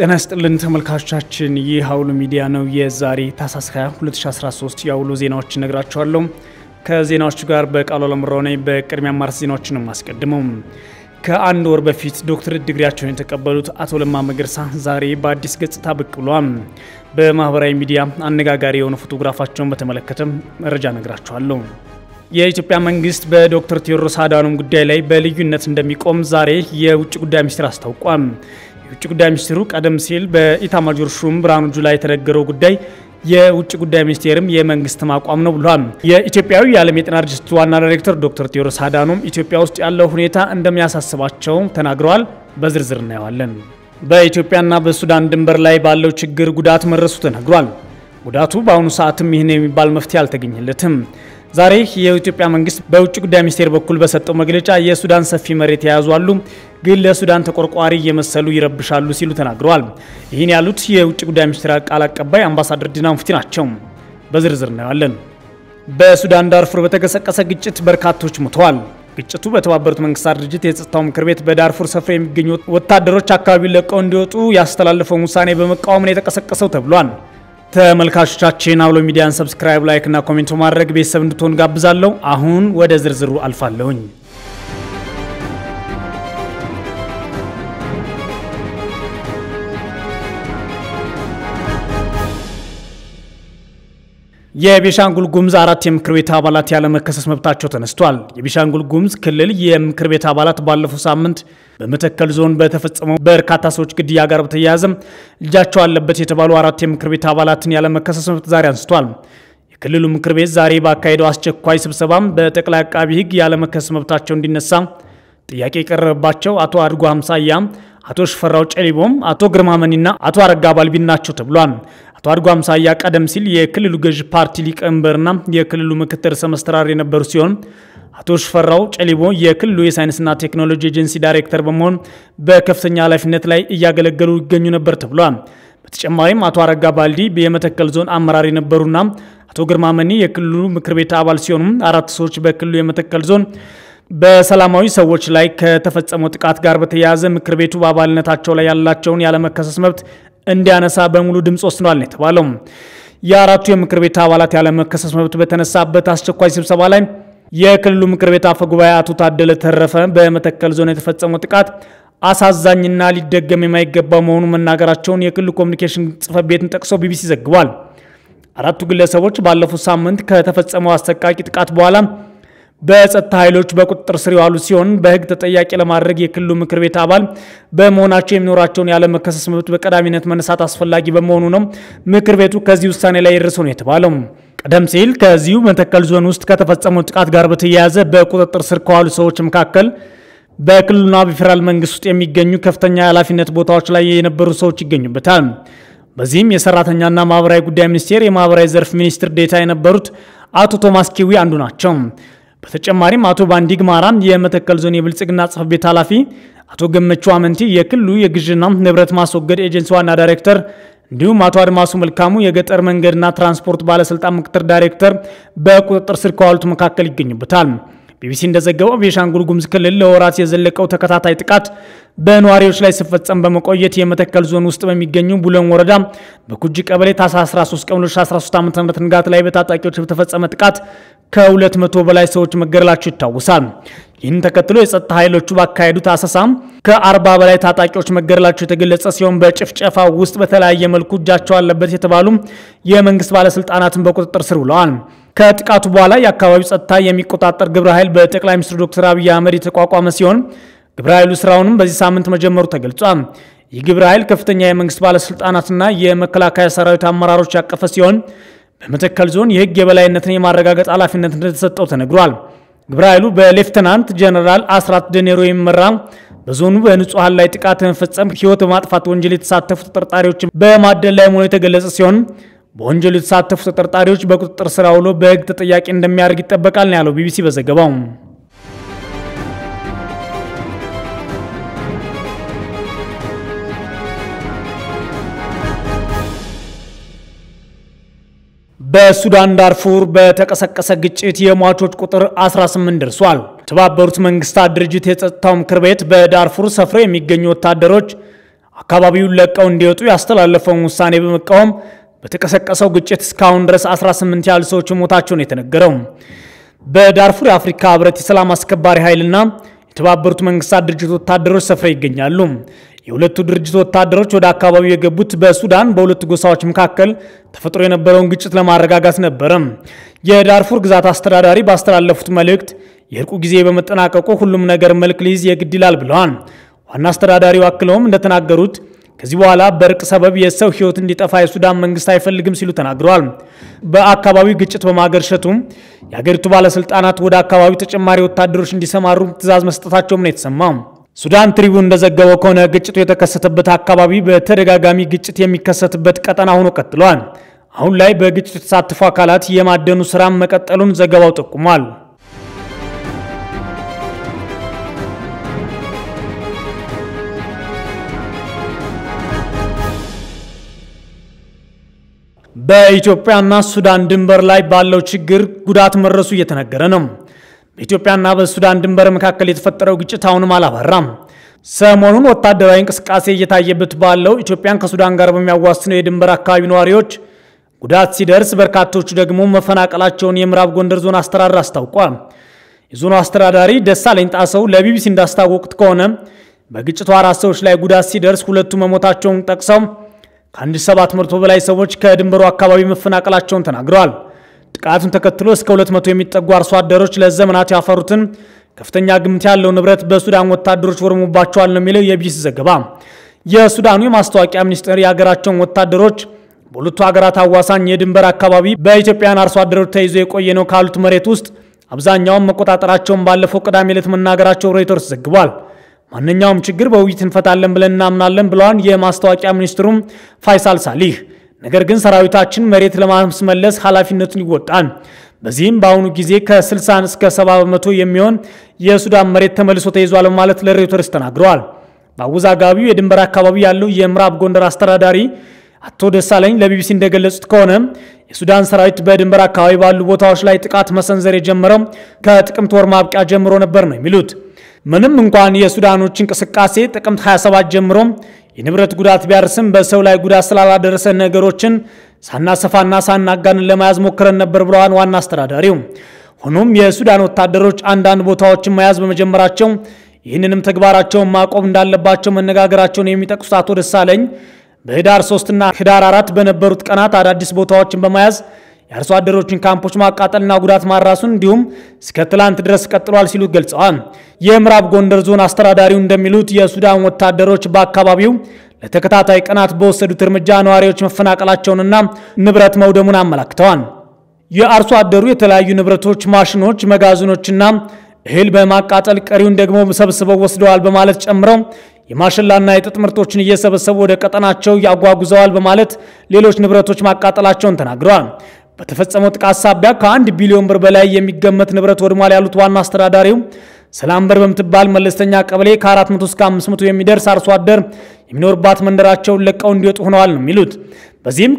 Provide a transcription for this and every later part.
ጤና ይስጥልን ተመልካቾቻችን፣ ይህ አውሎ ሚዲያ ነው። የዛሬ ታህሳስ 20 2013 የአውሎ ዜናዎች እነግራችኋለሁ። ከዜናዎቹ ጋር በቃሉ አለምራው ነኝ። በቅድሚያ አማርስ ዜናዎችን ነው የማስቀድመው። ከአንድ ወር በፊት ዶክትር ዲግሪያቸውን የተቀበሉት አቶ ለማ መገርሳ ዛሬ በአዲስ ገጽታ ብቅ ብለዋል። በማህበራዊ ሚዲያ አነጋጋሪ የሆነ ፎቶግራፋቸውን በተመለከተ መረጃ እነግራችኋለሁ። የኢትዮጵያ መንግስት በዶክተር ቴዎድሮስ አድሃኖም ጉዳይ ላይ በልዩነት እንደሚቆም ዛሬ የውጭ ጉዳይ ሚኒስትር አስታውቋል። የውጭ ጉዳይ ሚኒስትሩ ቀደም ሲል በኢታማጆር ሹም ብርሃኑ ጁላ የተነገረው ጉዳይ የውጭ ጉዳይ ሚኒስቴርም የመንግስት አቋም ነው ብሏል። የኢትዮጵያዊ የዓለም የጤና ድርጅት ዋና ዳይሬክተር ዶክተር ቴዎድሮስ አድሃኖም ኢትዮጵያ ውስጥ ያለው ሁኔታ እንደሚያሳስባቸው ተናግረዋል። በዝርዝር እናየዋለን። በኢትዮጵያና በሱዳን ድንበር ላይ ባለው ችግር ጉዳት መድረሱ ተነግሯል። ጉዳቱ በአሁኑ ሰዓትም ይህን የሚባል መፍትሄ አልተገኘለትም። ዛሬ የኢትዮጵያ መንግስት በውጭ ጉዳይ ሚኒስቴር በኩል በሰጠው መግለጫ የሱዳን ሰፊ መሬት የያዙ አሉ፣ ግን ለሱዳን ተቆርቋሪ እየመሰሉ ይረብሻሉ ሲሉ ተናግረዋል። ይህን ያሉት የውጭ ጉዳይ ሚኒስቴር ቃል አቀባይ አምባሳደር ዲና ሙፍቲ ናቸው። በዝርዝር እናየዋለን። በሱዳን ዳርፉር በተቀሰቀሰ ግጭት በርካቶች ሞተዋል። ግጭቱ በተባበሩት መንግስታት ድርጅት የጸጥታው ምክር ቤት በዳርፉር ሰፍረው የሚገኙ ወታደሮች አካባቢውን ለቀው እንዲወጡ ያስተላለፈውን ውሳኔ በመቃወም ነው የተቀሰቀሰው ተብሏል። ተመልካቾቻችን አውሎ ሚዲያን ሰብስክራይብ፣ ላይክ እና ኮሜንት ማድረግ ቤተሰብ እንድትሆን ጋብዛለሁ። አሁን ወደ ዝርዝሩ አልፋለሁኝ። የቤሻንጉል ጉሙዝ አራት የምክር ቤት አባላት ያለመከሰስ መብታቸው ተነስቷል። የቤሻንጉል ጉሙዝ ክልል የምክር ቤት አባላት ባለፈው ሳምንት በመተከል ዞን በተፈጸመው በርካታ ሰዎች ግድያ ጋር በተያያዘ እጃቸው አለበት የተባሉ አራት የምክር ቤት አባላትን ያለመከሰስ መብት ዛሬ አንስቷል። የክልሉ ምክር ቤት ዛሬ ባካሄደው አስቸኳይ ስብሰባም በጠቅላይ አቃቢ ሕግ ያለመከሰስ መብታቸው እንዲነሳ ጥያቄ የቀረበባቸው አቶ አድጎ አምሳያ፣ አቶ ሽፈራው ጨሊቦም፣ አቶ ግርማ መኒና አቶ አረጋ ባልቢን ናቸው ተብሏል። አቶ አድጎ አምሳያ ቀደም ሲል የክልሉ ገዥ ፓርቲ ሊቀመንበርና የክልሉ ምክትል ርዕሰ መስተዳድር የነበሩ ሲሆን አቶ ሽፈራው ጨሊቦ የክልሉ የሳይንስና ቴክኖሎጂ ኤጀንሲ ዳይሬክተር በመሆን በከፍተኛ ኃላፊነት ላይ እያገለገሉ ይገኙ ነበር ተብሏል። በተጨማሪም አቶ አረጋ ባልዲ የመተከል ዞን አመራር የነበሩና አቶ ግርማ መኒ የክልሉ ምክር ቤት አባል ሲሆኑ አራት ሰዎች በክልሉ የመተከል ዞን በሰላማዊ ሰዎች ላይ ከተፈጸመው ጥቃት ጋር በተያያዘ ምክር ቤቱ በአባልነታቸው ላይ ያላቸውን ያለመከሰስ መብት እንዲያነሳ በሙሉ ድምፅ ወስኗል ነው የተባለው። የአራቱ የምክር ቤት አባላት ያለመከሰስ መብት በተነሳበት አስቸኳይ ስብሰባ ላይ የክልሉ ምክር ቤት አፈ ጉባኤ አቶ ታደለ ተረፈ በመተከል ዞን የተፈጸመው ጥቃት አሳዛኝና ሊደገም የማይገባ መሆኑ መናገራቸውን የክልሉ ኮሚኒኬሽን ጽሕፈት ቤትን ጠቅሶ ቢቢሲ ዘግቧል። አራቱ ግለሰቦች ባለፉት ሳምንት ከተፈጸመው አሰቃቂ ጥቃት በኋላ በጸጥታ ኃይሎች በቁጥጥር ስር የዋሉ ሲሆን በሕግ ተጠያቂ ለማድረግ የክልሉ ምክር ቤት አባል በመሆናቸው የሚኖራቸውን ያለመከሰስ መብት በቀዳሚነት መነሳት አስፈላጊ በመሆኑ ነው ምክር ቤቱ ከዚህ ውሳኔ ላይ የደረሰው ነው የተባለው። ቀደም ሲል ከዚሁ መተከል ዞን ውስጥ ከተፈጸመው ጥቃት ጋር በተያያዘ በቁጥጥር ስር ከዋሉ ሰዎች መካከል በክልሉና በፌዴራል መንግስት ውስጥ የሚገኙ ከፍተኛ የኃላፊነት ቦታዎች ላይ የነበሩ ሰዎች ይገኙበታል። በዚህም የሰራተኛና ማህበራዊ ጉዳይ ሚኒስቴር የማህበራዊ ዘርፍ ሚኒስትር ዴታ የነበሩት አቶ ቶማስ ኪዊ አንዱ ናቸው። በተጨማሪም አቶ ባንዲግ ማራም የመተከል ዞን የብልጽግና ጽሕፈት ቤት ኃላፊ፣ አቶ ገመቹ አመንቲ የክልሉ የግዥና ንብረት ማስወገድ ኤጀንሲ ዋና ዳይሬክተር እንዲሁም አቶ አድማሱ መልካሙ የገጠር መንገድና ትራንስፖርት ባለስልጣን ምክትል ዳይሬክተር በቁጥጥር ስር ከዋሉት መካከል ይገኙበታል። ቢቢሲ እንደዘገበው ቤኒሻንጉል ጉሙዝ ክልል ለወራት የዘለቀው ተከታታይ ጥቃት በነዋሪዎች ላይ ሲፈጸም በመቆየት የመተከል ዞን ውስጥ በሚገኙ ቡለን ወረዳ በኩጂ ቀበሌ ታኅሳስ 13 ቀን 2013 ዓ ም ንጋት ላይ በታጣቂዎች በተፈጸመ ጥቃት ከ200 በላይ ሰዎች መገደላቸው ይታወሳል። ይህን ተከትሎ የጸጥታ ኃይሎቹ ባካሄዱት አሰሳ ከ40 በላይ ታጣቂዎች መገደላቸው የተገለጸ ሲሆን በጭፍጨፋ ውስጥ በተለያየ መልኩ እጃቸው አለበት የተባሉ የመንግስት ባለስልጣናትን በቁጥጥር ስር ውለዋል። ከጥቃቱ በኋላ የአካባቢው ጸጥታ የሚቆጣጠር ግብረ ኃይል በጠቅላይ ሚኒስትር ዶክተር አብይ አህመድ የተቋቋመ ሲሆን ግብረ ኃይሉ ስራውንም በዚህ ሳምንት መጀመሩ ተገልጿል። ይህ ግብረ ኃይል ከፍተኛ የመንግስት ባለስልጣናትና የመከላከያ ሰራዊት አመራሮች ያቀፈ ሲሆን በመተከል ዞን የህግ የበላይነትን የማረጋገጥ ኃላፊነት እንደተሰጠው ተነግሯል። ግብረ ኃይሉ በሌፍተናንት ጀነራል አስራት ደኔሮ የሚመራ በዞኑ በንጹሐን ላይ ጥቃት በመፈጸም ህይወት በማጥፋት ወንጀል የተሳተፉ ተጠርጣሪዎችን በማደን ላይ መሆኑ የተገለጸ ሲሆን በወንጀሉ የተሳተፉ ተጠርጣሪዎች በቁጥጥር ስር ውሎ በህግ ተጠያቂ እንደሚያደርግ ይጠበቃል ነው ያለው ቢቢሲ በዘገባው። በሱዳን ዳርፉር በተቀሰቀሰ ግጭት የሟቾች ቁጥር 18 ደርሷል። የተባበሩት መንግስታት ድርጅት የጸጥታው ምክር ቤት በዳርፉር ሰፍረው የሚገኙ ወታደሮች አካባቢውን ለቀው እንዲወጡ ያስተላለፈውን ውሳኔ በመቃወም በተቀሰቀሰው ግጭት እስካሁን ድረስ 18 ያህል ሰዎች ሞታቸውን የተነገረው በዳርፉር የአፍሪካ ህብረት የሰላም አስከባሪ ኃይልና የተባበሩት መንግስታት ድርጅት ወታደሮች ሰፍረው ይገኛሉ። የሁለቱ ድርጅት ወታደሮች ወደ አካባቢው የገቡት በሱዳን በሁለቱ ጎሳዎች መካከል ተፈጥሮ የነበረውን ግጭት ለማረጋጋት ነበረ። የዳርፉር ግዛት አስተዳዳሪ ባስተላለፉት መልእክት የእርቁ ጊዜ በመጠናቀቁ ሁሉም ነገር መልክ ሊይዝ የግድ ይላል ብለዋል። ዋና አስተዳዳሪው አክለውም እንደተናገሩት ከዚህ በኋላ በእርቅ ሰበብ የሰው ህይወት እንዲጠፋ የሱዳን መንግስት አይፈልግም ሲሉ ተናግረዋል። በአካባቢው ግጭት በማገርሸቱም የአገሪቱ ባለስልጣናት ወደ አካባቢው ተጨማሪ ወታደሮች እንዲሰማሩ ትዕዛዝ መስጠታቸውም ነው የተሰማው። ሱዳን ትሪቡን እንደዘገበው ከሆነ ግጭቱ የተከሰተበት አካባቢ በተደጋጋሚ ግጭት የሚከሰትበት ቀጠና ሆኖ ቀጥሏል። አሁን ላይ በግጭቱ የተሳተፉ አካላት የማደኑ ስራም መቀጠሉን ዘገባው ጠቁሟል። በኢትዮጵያና ሱዳን ድንበር ላይ ባለው ችግር ጉዳት መድረሱ እየተነገረ ነው። በኢትዮጵያና በሱዳን ድንበር መካከል የተፈጠረው ግጭት አሁንም አላባራም። ሰሞኑን ወታደራዊ እንቅስቃሴ እየታየበት ባለው ኢትዮጵያን ከሱዳን ጋር በሚያዋስነው የድንበር አካባቢ ነዋሪዎች ጉዳት ሲደርስ፣ በርካቶቹ ደግሞ መፈናቀላቸውን የምዕራብ ጎንደር ዞን አስተዳደር አስታውቋል። የዞኑ አስተዳዳሪ ደሳለኝ ጣሰው ለቢቢሲ እንዳስታወቁት ከሆነ በግጭቱ አራት ሰዎች ላይ ጉዳት ሲደርስ ሁለቱ መሞታቸውን ጠቅሰው ከአንድ ሰባት መቶ በላይ ሰዎች ከድንበሩ አካባቢ መፈናቀላቸውን ተናግረዋል። ጥቃቱን ተከትሎ እስከ 200 የሚጠጉ አርሶ አደሮች ለዘመናት ያፈሩትን ከፍተኛ ግምት ያለው ንብረት በሱዳን ወታደሮች ወርሞባቸዋል ነው የሚለው የቢቢሲ ዘገባ። የሱዳኑ የማስታወቂያ ሚኒስቴር የሀገራቸውን ወታደሮች በሁለቱ ሀገራት አዋሳኝ የድንበር አካባቢ በኢትዮጵያን አርሶ አደሮች ተይዞ የቆየ ነው ካሉት መሬት ውስጥ አብዛኛውን መቆጣጠራቸውን ባለፈው ቅዳሜ ዕለት መናገራቸው ሮይተርስ ዘግቧል። ማንኛውም ችግር በውይይት እንፈታለን ብለን እናምናለን ብለዋል የማስታወቂያ ሚኒስትሩም ፋይሳል ሳሊህ። ነገር ግን ሰራዊታችን መሬት ለማስመለስ ኃላፊነቱን ይወጣል። በዚህም በአሁኑ ጊዜ ከ60 እስከ 70 በመቶ የሚሆን የሱዳን መሬት ተመልሶ ተይዟል በማለት ለሮይተርስ ተናግረዋል። በአወዛጋቢው የድንበር አካባቢ ያለው የምዕራብ ጎንደር አስተዳዳሪ አቶ ደሳለኝ ለቢቢሲ እንደገለጹት ከሆነ የሱዳን ሰራዊት በድንበር አካባቢ ባሉ ቦታዎች ላይ ጥቃት መሰንዘር የጀመረው ከጥቅምት ወር ማብቂያ ጀምሮ ነበር ነው የሚሉት። ምንም እንኳን የሱዳኖች እንቅስቃሴ ጥቅምት 27 ጀምሮ የንብረት ጉዳት ቢያርስም በሰው ላይ ጉዳት ስላላደረሰ ነገሮችን ሳናሰፋና ሳናጋንን ለመያዝ ሞክረን ነበር ብለዋል ዋና አስተዳዳሪው። ሆኖም የሱዳን ወታደሮች አንዳንድ ቦታዎችን መያዝ በመጀመራቸው ይህንንም ተግባራቸውን ማቆም እንዳለባቸው መነጋገራቸውን የሚጠቅሱት አቶ ደሳለኝ በህዳር 3 እና ህዳር 4 በነበሩት ቀናት አዳዲስ ቦታዎችን በመያዝ የአርሶ አደሮችን ካምፖች ማቃጠልና ጉዳት ማራሱን እንዲሁም እስከ ትላንት ድረስ ቀጥሏል ሲሉ ገልጸዋል። የምዕራብ ጎንደር ዞን አስተዳዳሪው እንደሚሉት የሱዳን ወታደሮች በአካባቢው ለተከታታይ ቀናት በወሰዱት እርምጃ ነዋሪዎች መፈናቀላቸውንና ንብረት መውደሙን አመላክተዋል። የአርሶ አደሩ የተለያዩ ንብረቶች፣ ማሽኖች፣ መጋዘኖችና እህል በማቃጠል ቀሪውን ደግሞ ሰብስበው ወስደዋል በማለት ጨምረው የማሽላና የጥጥ ምርቶችን እየሰበሰቡ ወደ ቀጠናቸው ያጓጉዘዋል በማለት ሌሎች ንብረቶች ማቃጠላቸውን ተናግረዋል። በተፈጸመው ጥቃት ሳቢያ ከአንድ ቢሊዮን ብር በላይ የሚገመት ንብረት ወድሟል ያሉት ዋና አስተዳዳሪው ሰላምበር በምትባል መለስተኛ ቀበሌ ከ400 እስከ 500 የሚደርስ አርሶ አደር የሚኖርባት መንደራቸውን ለቀው እንዲወጡ ሆነዋል ነው የሚሉት። በዚህም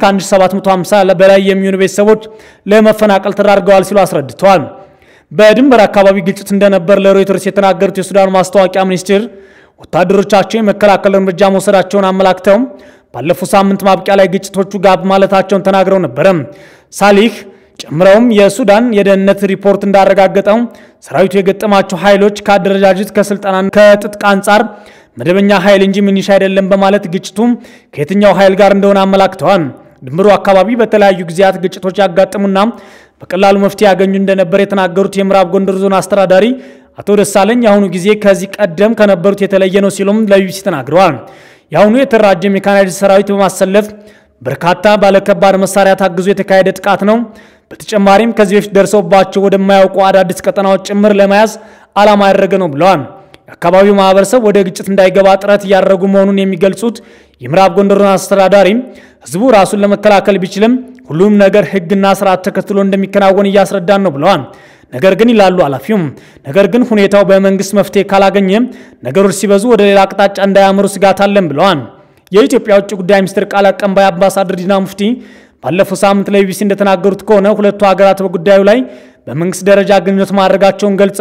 ከ1750 በላይ የሚሆኑ ቤተሰቦች ለመፈናቀል ተዳርገዋል ሲሉ አስረድተዋል። በድንበር አካባቢ ግጭት እንደነበር ለሮይተርስ የተናገሩት የሱዳኑ ማስታወቂያ ሚኒስትር ወታደሮቻቸው የመከላከል እርምጃ መውሰዳቸውን አመላክተው ባለፈው ሳምንት ማብቂያ ላይ ግጭቶቹ ጋብ ማለታቸውን ተናግረው ነበረ። ሳሊህ ጨምረውም የሱዳን የደህንነት ሪፖርት እንዳረጋገጠው ሰራዊቱ የገጠማቸው ኃይሎች ከአደረጃጀት ከስልጠና ከትጥቅ አንጻር መደበኛ ኃይል እንጂ ሚኒሻ አይደለም በማለት ግጭቱ ከየትኛው ኃይል ጋር እንደሆነ አመላክተዋል። ድንበሩ አካባቢ በተለያዩ ጊዜያት ግጭቶች ያጋጥሙና በቀላሉ መፍትሄ ያገኙ እንደነበር የተናገሩት የምዕራብ ጎንደር ዞን አስተዳዳሪ አቶ ደሳለኝ የአሁኑ ጊዜ ከዚህ ቀደም ከነበሩት የተለየ ነው ሲሉም ለቢቢሲ ተናግረዋል። የአሁኑ የተደራጀ ሜካናይዝድ ሰራዊት በማሰለፍ በርካታ ባለከባድ መሳሪያ ታግዞ የተካሄደ ጥቃት ነው። በተጨማሪም ከዚህ በፊት ደርሰውባቸው ወደማያውቁ አዳዲስ ቀጠናዎች ጭምር ለመያዝ ዓላማ ያደረገ ነው ብለዋል። የአካባቢው ማህበረሰብ ወደ ግጭት እንዳይገባ ጥረት እያደረጉ መሆኑን የሚገልጹት የምዕራብ ጎንደር አስተዳዳሪ ህዝቡ ራሱን ለመከላከል ቢችልም ሁሉም ነገር ህግና ስርዓት ተከትሎ እንደሚከናወን እያስረዳን ነው ብለዋል። ነገር ግን ይላሉ ኃላፊውም፣ ነገር ግን ሁኔታው በመንግስት መፍትሄ ካላገኘ ነገሮች ሲበዙ ወደ ሌላ አቅጣጫ እንዳያምሩ ስጋት አለን ብለዋል። የኢትዮጵያ ውጭ ጉዳይ ሚኒስትር ቃል አቀባይ አምባሳደር ዲና ሙፍቲ ባለፈው ሳምንት ለቢቢሲ እንደተናገሩት ከሆነ ሁለቱ ሀገራት በጉዳዩ ላይ በመንግስት ደረጃ ግንኙነት ማድረጋቸውን ገልጸው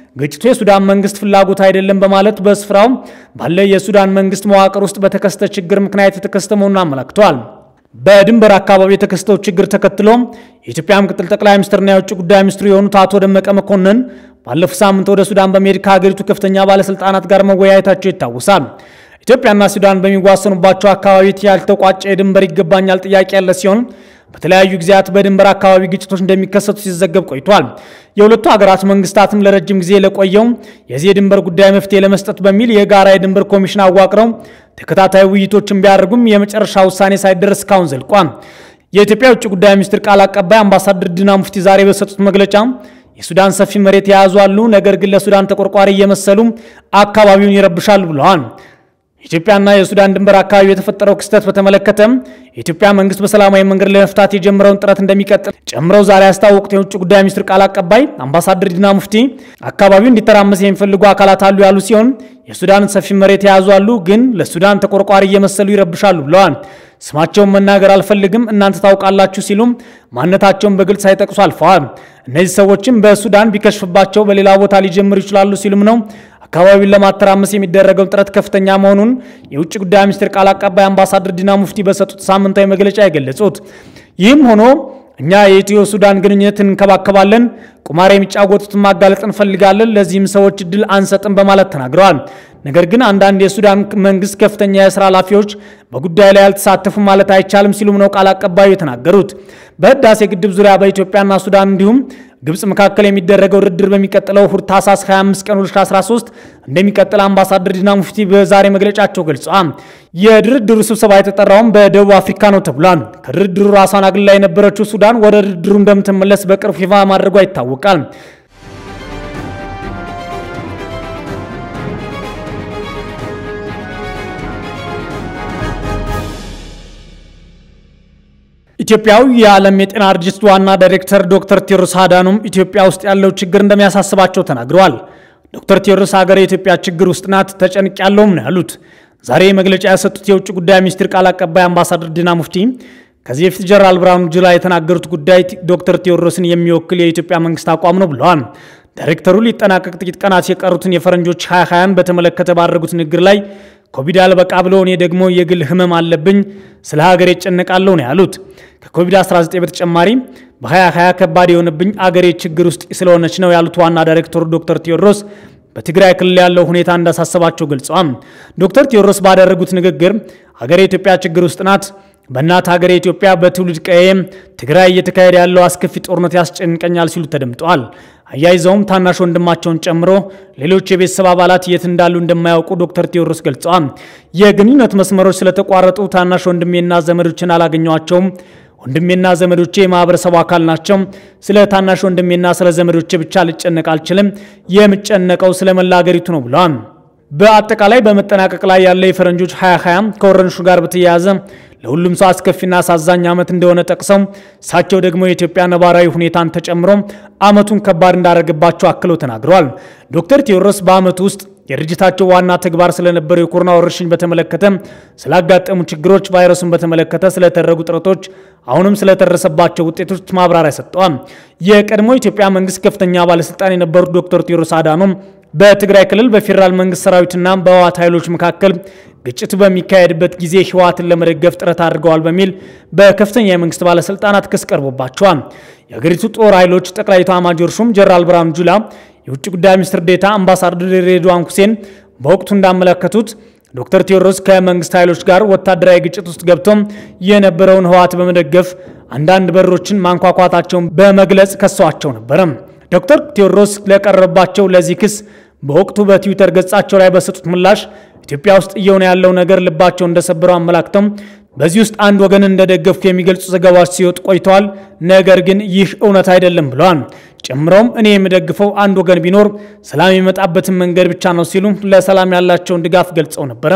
ግጭቱ የሱዳን መንግስት ፍላጎት አይደለም በማለት በስፍራው ባለ የሱዳን መንግስት መዋቅር ውስጥ በተከሰተ ችግር ምክንያት የተከሰተ መሆኑን አመላክተዋል። በድንበር አካባቢ የተከሰተው ችግር ተከትሎ የኢትዮጵያ ምክትል ጠቅላይ ሚኒስትርና የውጭ ጉዳይ ሚኒስትሩ የሆኑት አቶ ደመቀ መኮንን ባለፈው ሳምንት ወደ ሱዳን በመሄድ ከሀገሪቱ ከፍተኛ ባለስልጣናት ጋር መወያየታቸው ይታወሳል። ኢትዮጵያና ሱዳን በሚዋሰኑባቸው አካባቢዎች ያልተቋጨ የድንበር ይገባኛል ጥያቄ ያለ ሲሆን በተለያዩ ጊዜያት በድንበር አካባቢ ግጭቶች እንደሚከሰቱ ሲዘገብ ቆይቷል። የሁለቱ ሀገራት መንግስታትም ለረጅም ጊዜ ለቆየው የዚህ የድንበር ጉዳይ መፍትሄ ለመስጠት በሚል የጋራ የድንበር ኮሚሽን አዋቅረው ተከታታይ ውይይቶችን ቢያደርጉም የመጨረሻ ውሳኔ ሳይደረስ እስካሁን ዘልቋል። የኢትዮጵያ የውጭ ጉዳይ ሚኒስትር ቃል አቀባይ አምባሳደር ዲና ሙፍቲ ዛሬ በሰጡት መግለጫ የሱዳን ሰፊ መሬት የያዙ አሉ፣ ነገር ግን ለሱዳን ተቆርቋሪ እየመሰሉ አካባቢውን ይረብሻሉ ብለዋል። የኢትዮጵያና የሱዳን ድንበር አካባቢ የተፈጠረው ክስተት በተመለከተ የኢትዮጵያ መንግስት በሰላማዊ መንገድ ለመፍታት የጀመረውን ጥረት እንደሚቀጥል ጨምረው ዛሬ ያስታወቁት የውጭ ጉዳይ ሚኒስትር ቃል አቀባይ አምባሳደር ዲና ሙፍቲ አካባቢው እንዲተራመስ የሚፈልጉ አካላት አሉ ያሉ ሲሆን የሱዳንን ሰፊ መሬት የያዙ አሉ፣ ግን ለሱዳን ተቆርቋሪ እየመሰሉ ይረብሻሉ ብለዋል። ስማቸውን መናገር አልፈልግም፣ እናንተ ታውቃላችሁ ሲሉም ማንነታቸውን በግልጽ ሳይጠቅሱ አልፈዋል። እነዚህ ሰዎችም በሱዳን ቢከሽፍባቸው በሌላ ቦታ ሊጀምሩ ይችላሉ ሲሉም ነው አካባቢውን ለማተራመስ የሚደረገውን ጥረት ከፍተኛ መሆኑን የውጭ ጉዳይ ሚኒስትር ቃል አቀባይ አምባሳደር ዲና ሙፍቲ በሰጡት ሳምንታዊ መግለጫ የገለጹት። ይህም ሆኖ እኛ የኢትዮ ሱዳን ግንኙነት እንከባከባለን፣ ቁማር የሚጫወቱትን ማጋለጥ እንፈልጋለን፣ ለዚህም ሰዎች እድል አንሰጥም በማለት ተናግረዋል። ነገር ግን አንዳንድ የሱዳን መንግስት ከፍተኛ የስራ ኃላፊዎች በጉዳዩ ላይ ያልተሳተፉ ማለት አይቻልም ሲሉም ነው ቃል አቀባዩ የተናገሩት። በህዳሴ ግድብ ዙሪያ በኢትዮጵያና ሱዳን እንዲሁም ግብጽ መካከል የሚደረገው ድርድር በሚቀጥለው እሁድ ታህሳስ 25 ቀን 2013 እንደሚቀጥል አምባሳደር ዲና ሙፍቲ በዛሬ መግለጫቸው ገልጸዋል። የድርድሩ ስብሰባ የተጠራውም በደቡብ አፍሪካ ነው ተብሏል። ከድርድሩ ራሷን አግልላ የነበረችው ሱዳን ወደ ድርድሩ እንደምትመለስ በቅርቡ ይፋ ማድረጓ ይታወቃል። ኢትዮጵያዊ የዓለም የጤና ድርጅት ዋና ዳይሬክተር ዶክተር ቴዎድሮስ አዳኖም ኢትዮጵያ ውስጥ ያለው ችግር እንደሚያሳስባቸው ተናግረዋል። ዶክተር ቴዎድሮስ ሀገር የኢትዮጵያ ችግር ውስጥ ናት፣ ተጨንቅ ያለውም ነው ያሉት። ዛሬ መግለጫ የሰጡት የውጭ ጉዳይ ሚኒስትር ቃል አቀባይ አምባሳደር ዲና ሙፍቲ ከዚህ በፊት ጀነራል ብርሃኑ ጁላ የተናገሩት ጉዳይ ዶክተር ቴዎድሮስን የሚወክል የኢትዮጵያ መንግስት አቋም ነው ብለዋል። ዳይሬክተሩ ሊጠናቀቅ ጥቂት ቀናት የቀሩትን የፈረንጆች 2020ን በተመለከተ ባደረጉት ንግግር ላይ ኮቪድ አልበቃ ብሎ እኔ ደግሞ የግል ህመም አለብኝ፣ ስለ ሀገሬ እጨነቃለሁ ነው ያሉት። ከኮቪድ-19 በተጨማሪ በ2020 ከባድ የሆነብኝ አገሬ ችግር ውስጥ ስለሆነች ነው ያሉት ዋና ዳይሬክተሩ ዶክተር ቴዎድሮስ በትግራይ ክልል ያለው ሁኔታ እንዳሳሰባቸው ገልጸዋል። ዶክተር ቴዎድሮስ ባደረጉት ንግግር ሀገሬ ኢትዮጵያ ችግር ውስጥ ናት በእናት ሀገር ኢትዮጵያ በትውልድ ቀዬም ትግራይ እየተካሄደ ያለው አስከፊ ጦርነት ያስጨንቀኛል ሲሉ ተደምጠዋል። አያይዘውም ታናሽ ወንድማቸውን ጨምሮ ሌሎች የቤተሰብ አባላት የት እንዳሉ እንደማያውቁ ዶክተር ቴዎድሮስ ገልጸዋል። የግንኙነት መስመሮች ስለተቋረጡ ታናሽ ወንድሜና ዘመዶችን አላገኘዋቸውም። ወንድሜና ዘመዶቼ የማህበረሰቡ አካል ናቸው። ስለ ታናሽ ወንድሜና ስለ ዘመዶቼ ብቻ ልጨነቅ አልችልም። የምጨነቀው ስለ መላ ሀገሪቱ ነው ብለዋል። በአጠቃላይ በመጠናቀቅ ላይ ያለ የፈረንጆች 2020 ከወረርሽኙ ጋር በተያያዘ ለሁሉም ሰው አስከፊና አሳዛኝ ዓመት እንደሆነ ጠቅሰው እሳቸው ደግሞ የኢትዮጵያ ነባራዊ ሁኔታን ተጨምሮ ዓመቱን ከባድ እንዳደረገባቸው አክለው ተናግረዋል። ዶክተር ቴዎድሮስ በዓመቱ ውስጥ የድርጅታቸው ዋና ተግባር ስለነበረው የኮሮና ወረርሽኝ በተመለከተ ስላጋጠሙ ችግሮች፣ ቫይረሱን በተመለከተ ስለተደረጉ ጥረቶች፣ አሁንም ስለተደረሰባቸው ውጤቶች ማብራሪያ ሰጥተዋል። የቀድሞ ኢትዮጵያ መንግስት ከፍተኛ ባለስልጣን የነበሩት ዶክተር ቴዎድሮስ አዳኖም በትግራይ ክልል በፌዴራል መንግስት ሰራዊትና በህወሓት ኃይሎች መካከል ግጭት በሚካሄድበት ጊዜ ህወሓትን ለመደገፍ ጥረት አድርገዋል በሚል በከፍተኛ የመንግስት ባለስልጣናት ክስ ቀርቦባቸዋል። የሀገሪቱ ጦር ኃይሎች ጠቅላይ ኤታማዦር ሹም ጀነራል ብርሃኑ ጁላ፣ የውጭ ጉዳይ ሚኒስትር ዴታ አምባሳደር ሬድዋን ሁሴን በወቅቱ እንዳመለከቱት ዶክተር ቴዎድሮስ ከመንግስት ኃይሎች ጋር ወታደራዊ ግጭት ውስጥ ገብቶም የነበረውን ህወሓት በመደገፍ አንዳንድ በሮችን ማንኳኳታቸውን በመግለጽ ከሰዋቸው ነበረ። ዶክተር ቴዎድሮስ ለቀረባቸው ለዚህ ክስ በወቅቱ በትዊተር ገጻቸው ላይ በሰጡት ምላሽ ኢትዮጵያ ውስጥ እየሆነ ያለው ነገር ልባቸው እንደሰበረው አመላክተው በዚህ ውስጥ አንድ ወገን እንደደገፉ የሚገልጹ ዘገባዎች ሲወጡ ቆይተዋል። ነገር ግን ይህ እውነት አይደለም ብለዋል። ጨምረውም እኔ የምደግፈው አንድ ወገን ቢኖር ሰላም የመጣበትን መንገድ ብቻ ነው ሲሉ ለሰላም ያላቸውን ድጋፍ ገልጸው ነበረ።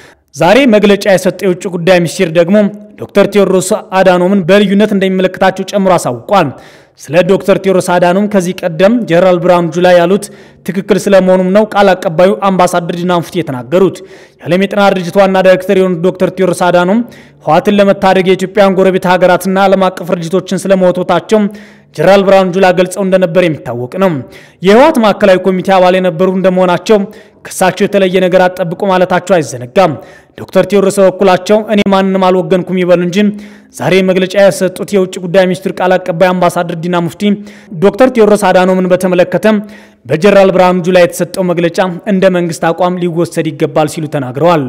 ዛሬ መግለጫ የሰጠው የውጭ ጉዳይ ሚኒስቴር ደግሞ ዶክተር ቴዎድሮስ አዳኖምን በልዩነት እንደሚመለከታቸው ጨምሮ አሳውቋል። ስለ ዶክተር ቴዎድሮስ አዳኖም ከዚህ ቀደም ጀነራል ብርሃኑ ጁላ ያሉት ትክክል ስለመሆኑም ነው ቃል አቀባዩ አምባሳደር ዲና ሙፍቲ የተናገሩት። የዓለም የጤና ድርጅት ዋና ዳይሬክተር የሆኑት ዶክተር ቴዎድሮስ አዳኖም ህወሓትን ለመታደግ የኢትዮጵያን ጎረቤት ሀገራትና ዓለም አቀፍ ድርጅቶችን ስለመወቶታቸው ጀነራል ብርሃኑ ጁላ ገልጸው እንደነበር የሚታወቅ ነው። የህወሓት ማዕከላዊ ኮሚቴ አባል የነበሩ እንደመሆናቸው ከሳቸው የተለየ ነገር አጠብቁ ማለታቸው አይዘነጋም። ዶክተር ቴዎድሮስ በበኩላቸው እኔ ማንንም አልወገንኩም ይበሉ እንጂ ዛሬ መግለጫ የሰጡት የውጭ ጉዳይ ሚኒስትር ቃል አቀባይ አምባሳደር ዲና ሙፍቲ ዶክተር ቴዎድሮስ አዳኖምን በተመለከተ በጀነራል ብርሃኑ ጁላ የተሰጠው መግለጫ እንደ መንግስት አቋም ሊወሰድ ይገባል ሲሉ ተናግረዋል።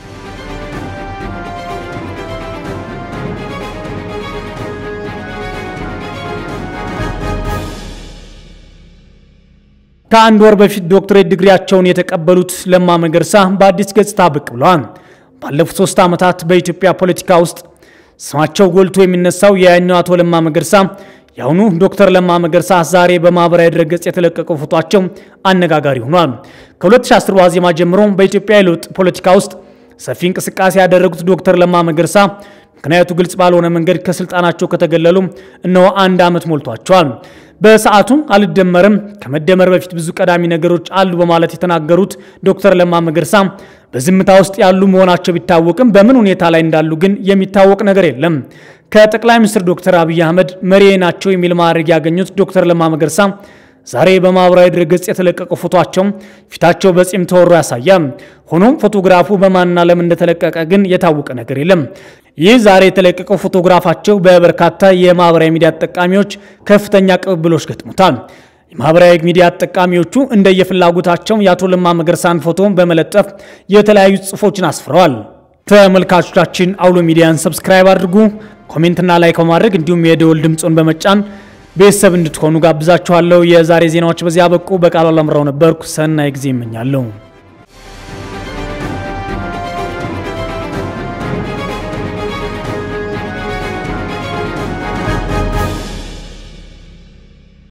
ከአንድ ወር በፊት ዶክትሬት ዲግሪያቸውን የተቀበሉት ለማ መገርሳ በአዲስ ገጽታ ብቅ ብለዋል። ባለፉት ሶስት ዓመታት በኢትዮጵያ ፖለቲካ ውስጥ ስማቸው ጎልቶ የሚነሳው የያኛው አቶ ለማ መገርሳ የአሁኑ ዶክተር ለማ መገርሳ ዛሬ በማህበራዊ ድረገጽ የተለቀቀው ፎቷቸው አነጋጋሪ ሆኗል። ከ2010 ዋዜማ ጀምሮ በኢትዮጵያ የለውጥ ፖለቲካ ውስጥ ሰፊ እንቅስቃሴ ያደረጉት ዶክተር ለማ መገርሳ ምክንያቱ ግልጽ ባልሆነ መንገድ ከስልጣናቸው ከተገለሉ እነሆ አንድ ዓመት ሞልቷቸዋል። በሰዓቱ አልደመርም፣ ከመደመር በፊት ብዙ ቀዳሚ ነገሮች አሉ በማለት የተናገሩት ዶክተር ለማ መገርሳ በዝምታ ውስጥ ያሉ መሆናቸው ቢታወቅም በምን ሁኔታ ላይ እንዳሉ ግን የሚታወቅ ነገር የለም። ከጠቅላይ ሚኒስትር ዶክተር አብይ አህመድ መሪ ናቸው የሚል ማዕረግ ያገኙት ዶክተር ለማ መገርሳ ዛሬ በማህበራዊ ድረገጽ የተለቀቀው ፎቶቸው ፊታቸው በጺም ተወሮ ያሳያል። ሆኖም ፎቶግራፉ በማንና ለምን እንደተለቀቀ ግን የታወቀ ነገር የለም። ይህ ዛሬ የተለቀቀው ፎቶግራፋቸው በበርካታ የማህበራዊ ሚዲያ ተጠቃሚዎች ከፍተኛ ቅብብሎች ገጥሞታል። የማህበራዊ ሚዲያ ተጠቃሚዎቹ እንደየፍላጎታቸው የአቶ ለማ መገርሳን ፎቶ በመለጠፍ የተለያዩ ጽሑፎችን አስፍረዋል። ተመልካቾቻችን አውሎ ሚዲያን ሰብስክራይብ አድርጉ፣ ኮሜንትና ላይክ በማድረግ እንዲሁም የደወል ድምፁን በመጫን ቤተሰብ እንድትሆኑ ጋብዛችኋለሁ። የዛሬ ዜናዎች በዚህ አበቁ። በቃሉ አላምራው ነበርኩ። ሰናይ ጊዜ እመኛለሁ።